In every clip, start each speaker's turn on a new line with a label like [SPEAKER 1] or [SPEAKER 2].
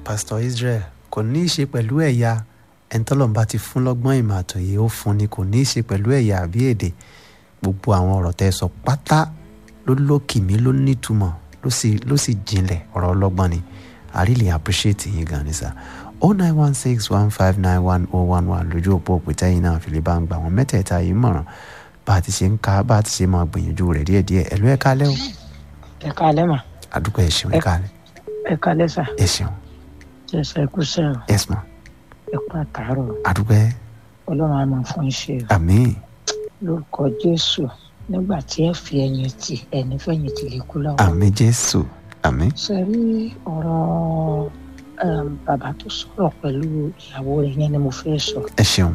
[SPEAKER 1] pastor israel kò ní í ṣe pẹ̀lú ẹ̀yà ẹ̀ńtọ́lọ́mùbá ti fún lọ́gbọ́n ìmọ̀ àtòyè ó fún ni kò ní í ṣe pẹ̀lú ẹ̀yà àbí èdè gbogbo àwọn ọ̀rọ̀ tẹ́ ẹ sọ pátá ló lókìmí ló nítumọ̀ ló sì ló sì jinlẹ̀ ọ̀rọ̀ ọlọ́gbọ́n ni i really appreciate yín gan ni sir oh nine one six one five nine one oh one one lójú òpó òpìtẹ́ yìí náà fi lè bá ń gbà wọ́n mẹ́tẹ̀ẹ̀ta yìí mọ̀ràn bá a ti ṣe ń ka bá a ti ṣe máa gbìyànjú rẹ̀ díẹ̀díẹ̀ ẹ̀lú ẹ̀ kálẹ̀ o
[SPEAKER 2] ẹ káalẹ́ mà
[SPEAKER 1] àdúgbò ẹ̀ ṣeun ẹ̀ kálẹ̀
[SPEAKER 2] ẹ káalẹ́ sà
[SPEAKER 1] ẹ̀ ṣeun
[SPEAKER 2] jẹ́sà ẹkú sẹ́rọ̀
[SPEAKER 1] yes ma
[SPEAKER 2] ẹ kú àtàárọ̀
[SPEAKER 1] àdúgbò ẹ̀
[SPEAKER 2] ọlọ́run á máa fún iṣẹ́ o
[SPEAKER 1] àmín
[SPEAKER 2] lórúkọ jésù nígbà tí ẹ fi ẹ̀yìn tì ẹni fẹ̀yìn tì lè kú lọ́wọ́
[SPEAKER 1] àmín jésù àmín
[SPEAKER 2] ṣe rí ọ̀rọ̀ um, bàbá tó sọ̀rọ̀ pẹ̀lú ìyàwó rẹ̀ yẹn ni mo fẹ́ sọ
[SPEAKER 1] ẹ ṣeun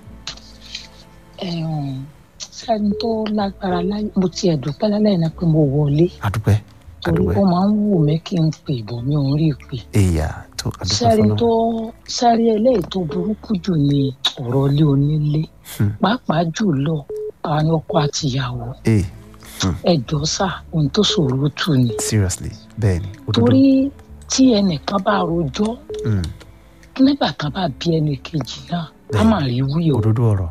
[SPEAKER 2] um, sẹ́ni tó lágbára láyé mo tiẹ̀ dúpẹ́ lálẹ́ náà pé mo wọlé
[SPEAKER 1] àdúgbò ẹ̀
[SPEAKER 2] torí
[SPEAKER 1] àdúgbò
[SPEAKER 2] ó
[SPEAKER 1] ẹ̀
[SPEAKER 2] máa ń wù mí kí n pè bọ̀ mi ò ń rí i pè
[SPEAKER 1] èyà tó àdúgbò
[SPEAKER 2] sẹ́rí
[SPEAKER 1] fọlọ́
[SPEAKER 2] tó sẹ́rí eléyìí tó burúkú jù ní ọ̀rọ̀ ilé onílé
[SPEAKER 1] Hmm.
[SPEAKER 2] pàápàá jùlọ àwọn ọkọ àtìyàwó
[SPEAKER 1] ee
[SPEAKER 2] ẹjọ́ sà ohun tó ṣòro tù ní.
[SPEAKER 1] seriously bẹ́ẹ̀ ni òdodo
[SPEAKER 2] torí tí ẹnìkan bá rojọ́
[SPEAKER 1] Mm,
[SPEAKER 2] nígbà kan bá bí ẹnì kejì náà á
[SPEAKER 1] Bẹ́ẹ̀ni.
[SPEAKER 2] mà rí wí o.
[SPEAKER 1] òdodo ọ̀rọ̀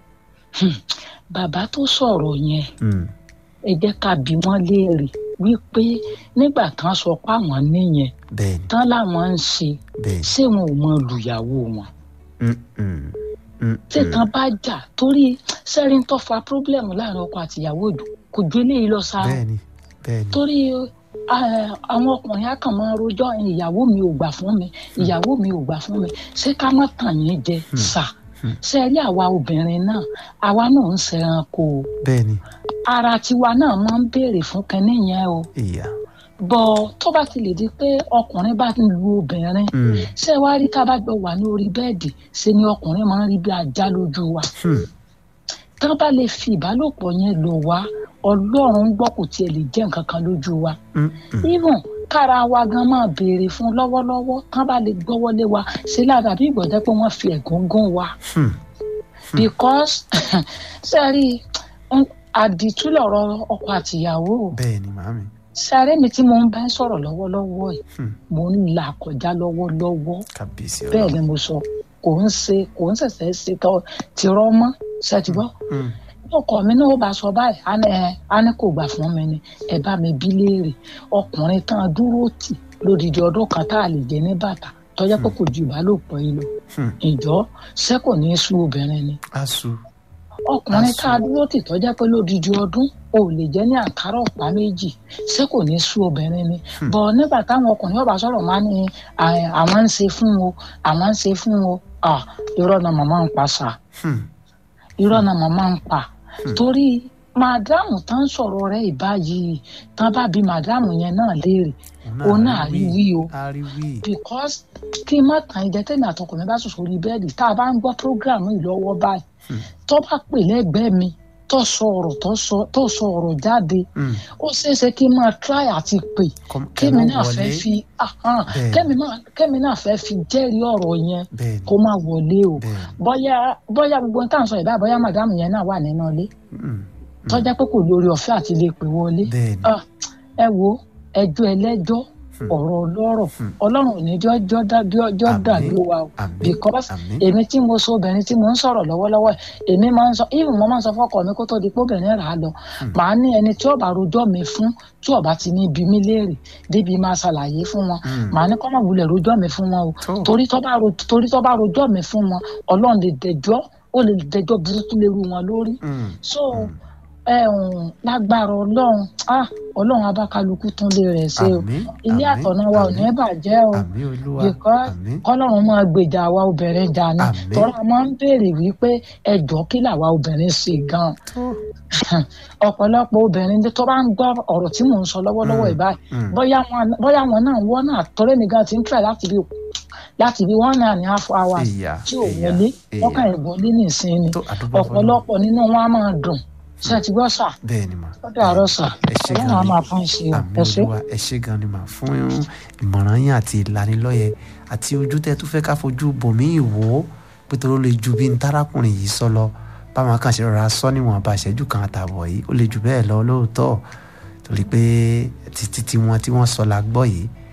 [SPEAKER 2] bàbá tó sọ̀rọ̀ yẹn
[SPEAKER 1] Mm,
[SPEAKER 2] ẹ jẹ́ ká bí wọ́n léèrè wípé nígbà tán sọ pé àwọn níyẹn
[SPEAKER 1] bẹ́ẹ̀ ni
[SPEAKER 2] tán láwọn ń ṣe
[SPEAKER 1] bẹ́ẹ̀ ni
[SPEAKER 2] ṣé wọn ò mọ lùyàwó wọn.
[SPEAKER 1] Mm, mm, mm,
[SPEAKER 2] tí
[SPEAKER 1] mm.
[SPEAKER 2] kan bá jà torí sẹ́rin tó fa pírọ́blẹ̀mù láàrin ọkọ àtìyàwó ìdù kò ju eléyìí lọ sáà
[SPEAKER 1] bẹ́ẹ̀ ni bẹ́ẹ̀ ni
[SPEAKER 2] torí eh, àwọn ọkùnrin á kàn máa rojọ́ ìyàwó mi ò gbà fún mi ìyàwó mi ò gbà fún mi ṣé ká má tàn yín jẹ sà
[SPEAKER 1] Hmm.
[SPEAKER 2] ṣe rí àwa obìnrin náà àwa náà ń ṣẹranko o
[SPEAKER 1] bẹ́ẹ̀ ni
[SPEAKER 2] ara tiwa náà máa ń béèrè fún kinní yẹn o
[SPEAKER 1] èyà
[SPEAKER 2] bọ tó bá ti lè di pé ọkùnrin bá ń lu obìnrin
[SPEAKER 1] Mm,
[SPEAKER 2] ṣé wàá rí ká bá jọ wà ní orí bẹ́ẹ̀dì ṣe ni ọkùnrin máa ń rí bí ajá lójú wa
[SPEAKER 1] hmm,
[SPEAKER 2] tán bá lè fi ìbálòpọ̀ yẹn lò wá ọlọ́run ń gbọ́ kò tiẹ̀ lè jẹ́ nǹkan kan lójú wa
[SPEAKER 1] mm, mm.
[SPEAKER 2] even kára wa gan máa béèrè fún lọ́wọ́lọ́wọ́ tán bá lè gbọ́wọ́lé wa ṣe lára bí ìgbọ̀jẹ́ pé wọ́n fi ẹ̀gún gún wa
[SPEAKER 1] Hmm,
[SPEAKER 2] because sẹ́rí àdìtú lọ̀rọ̀ ọkọ àtìyàwó
[SPEAKER 1] bẹ́ẹ̀ ni màámi
[SPEAKER 2] sẹ́rí mi tí mo ń bá sọ̀rọ̀ lọ́wọ́lọ́wọ́ yìí
[SPEAKER 1] Hmm,
[SPEAKER 2] mo ń là kọjá lọ́wọ́lọ́wọ́
[SPEAKER 1] kábíyèsí
[SPEAKER 2] bẹ́ẹ̀
[SPEAKER 1] ọlọ́run
[SPEAKER 2] ni mo sọ kò ń ṣe kò ń ṣẹ̀ṣẹ̀ ṣe tọ́ tìrọ́ mọ́ ṣètìbọ́
[SPEAKER 1] Mm,
[SPEAKER 2] ọkọ mi náà ó bá sọ báyìí á ní ẹ á ní kò gbà fún mi ni ẹ bá mi bí léèrè ọkùnrin tán dúró tì lódìdí ọdún kan tá a lè jẹ ní bàtà tọjá pé kò ju ìbálòpọ̀ yìí lọ
[SPEAKER 1] hmm.
[SPEAKER 2] ìjọ ṣé kò ní í sú obìnrin ni
[SPEAKER 1] asu
[SPEAKER 2] ọkùnrin
[SPEAKER 1] Aṣọ.
[SPEAKER 2] tá a dúró tì tọjá pé lódìdí ọdún ò lè jẹ ní àǹkárá ọ̀pá méjì ṣé kò ní í sú obìnrin ni bọ̀ nígbà táwọn ọkùnrin ọba sọ̀rọ̀ máa ní à- àwọn ń ṣe fún o àwọn ń ṣe fún o Ah, irọ́ náà màmá ń pa sáà
[SPEAKER 1] Hmm,
[SPEAKER 2] irọ́ náà màmá ń pa torí màdámù tán sọ̀rọ̀ rẹ̀ ìbáyìí tán bá bí màdámù yẹn náà léèrè òun náà rí wí o
[SPEAKER 1] a rí wí
[SPEAKER 2] because kí n má tàn ìjẹ́ tẹ́mi àtọkọ mi bá sùn sórí bẹ́ẹ̀dì tá a bá ń gbọ́ program yìí lọ́wọ́ báyìí tó bá pè lẹ́gbẹ̀ẹ́ mi tó sọ ọ̀rọ̀ tó sọ- tó sọ ọ̀rọ̀ jáde
[SPEAKER 1] Mm,
[SPEAKER 2] ó ṣeé ṣe kí n máa try àti pè
[SPEAKER 1] kọ́m-
[SPEAKER 2] kémi
[SPEAKER 1] kẹ́mọ́
[SPEAKER 2] náà fẹ́
[SPEAKER 1] wọlé.
[SPEAKER 2] fi ahán,
[SPEAKER 1] Bẹ́ẹ̀.
[SPEAKER 2] kémi náà- kémi náà fẹ́ fi jẹ́rìí ọ̀rọ̀ yẹn
[SPEAKER 1] bẹ́ẹ̀ ni
[SPEAKER 2] kó má wọlé o
[SPEAKER 1] bẹ́ẹ̀ ni
[SPEAKER 2] bóyá bóyá gbogbo ohun tá à ń sọ ìbá bóyá màdámù yẹn náà wà nínú ilé
[SPEAKER 1] Mm,
[SPEAKER 2] tọ́já pé kò lórí ọ̀fẹ́ àti lè pè wọlé
[SPEAKER 1] bẹ́ẹ̀ ni
[SPEAKER 2] Ah, ẹ wo ẹjọ́ ẹlẹ́jọ́ ọ̀rọ̀ ọlọ́rọ̀ ọlọ́run ò ní jọ́ jọ́ dá- jọ́- jọ́
[SPEAKER 1] Àmín.
[SPEAKER 2] dàbí wa o
[SPEAKER 1] Àmín.
[SPEAKER 2] because
[SPEAKER 1] Àmín.
[SPEAKER 2] èmi tí mo so obìnrin tí mo ń sọ̀rọ̀ lọ́wọ́lọ́wọ́ yìí, èmi máa ń sọ even mo máa ń sọ fọ́kọ mi kó tó di pé obìnrin rà á lọ màá ní ẹni tí ó bá rojọ́ mi fún tí ó bá ti ní ibi mi léèrè débi máa ṣàlàyé fún wọn
[SPEAKER 1] Mm.
[SPEAKER 2] màá ní kọ́ máa wulẹ̀ rojọ́ mi fún wọn o
[SPEAKER 1] Tó.
[SPEAKER 2] torí tó bá ro- torí tó bá rojọ́ mi fún wọn ọlọ́run lè dẹjọ́ ó lè dẹjọ́ burúkú lérú wọn lórí
[SPEAKER 1] Mm,
[SPEAKER 2] so ẹ ǹ lágbára ọlọ́run ah ọlọ́run abákálukú tún lè rẹ̀ ṣe o
[SPEAKER 1] Àmín,
[SPEAKER 2] ilé
[SPEAKER 1] àmín,
[SPEAKER 2] àtọ̀nà wa ò ní
[SPEAKER 1] àmín.
[SPEAKER 2] bàjẹ́ o
[SPEAKER 1] àmín olúwa
[SPEAKER 2] because
[SPEAKER 1] àmín
[SPEAKER 2] kọ́lọ́run máa gbèjà àwa obìnrin jà ni
[SPEAKER 1] Àmín.
[SPEAKER 2] tọ́lá máa ń béèrè wípé ẹjọ́ kí làwa obìnrin ṣe gan-an ọ̀pọ̀lọpọ̀ obìnrin tó bá ń gbọ́ ọ̀rọ̀ tí mò ń sọ lọ́wọ́lọ́wọ́
[SPEAKER 1] Mm,
[SPEAKER 2] ìbáyìí
[SPEAKER 1] mm.
[SPEAKER 2] bóyá wọn bóyá wọn náà wọ́n náà tọ́lé mi gan ti ń tẹ̀ láti bí láti bí one and a half hours
[SPEAKER 1] Ìyá,
[SPEAKER 2] tí ò
[SPEAKER 1] ìyá,
[SPEAKER 2] wọlé
[SPEAKER 1] ìyá.
[SPEAKER 2] wọ́n kàn wọlé nìsín ni
[SPEAKER 1] Tó, àdúgbò fọlọ́run.
[SPEAKER 2] ọ̀pọ̀lọpọ̀ nínú wọn á máa dùn ṣé ẹ ti gbọ́ sà
[SPEAKER 1] bẹ́ẹ̀ ni mà
[SPEAKER 2] ó dàárọ̀ sà
[SPEAKER 1] ẹ ṣé
[SPEAKER 2] ọlọ́run á
[SPEAKER 1] gan ni
[SPEAKER 2] máa fún ìṣe o
[SPEAKER 1] àmì
[SPEAKER 2] ẹ ṣé.
[SPEAKER 1] olúwa ẹ ṣé gan ni mà fún ìmọ̀ràn yín àti ìlanilọ́yẹ àti ojú tẹ́ tún fẹ́ ká fojú bòmíì wò ó pété ó lè ju bí n tarakùnrin yìí sọ lọ báwọn kan ṣe rọra sọ níwọ̀n bá ìṣẹ́jú kan àtààbọ̀ yìí ó lè jù bẹ́ẹ̀ lọ lóòótọ́ torí pé títí tí wọ́n tí wọ́n sọ la gbọ́ yìí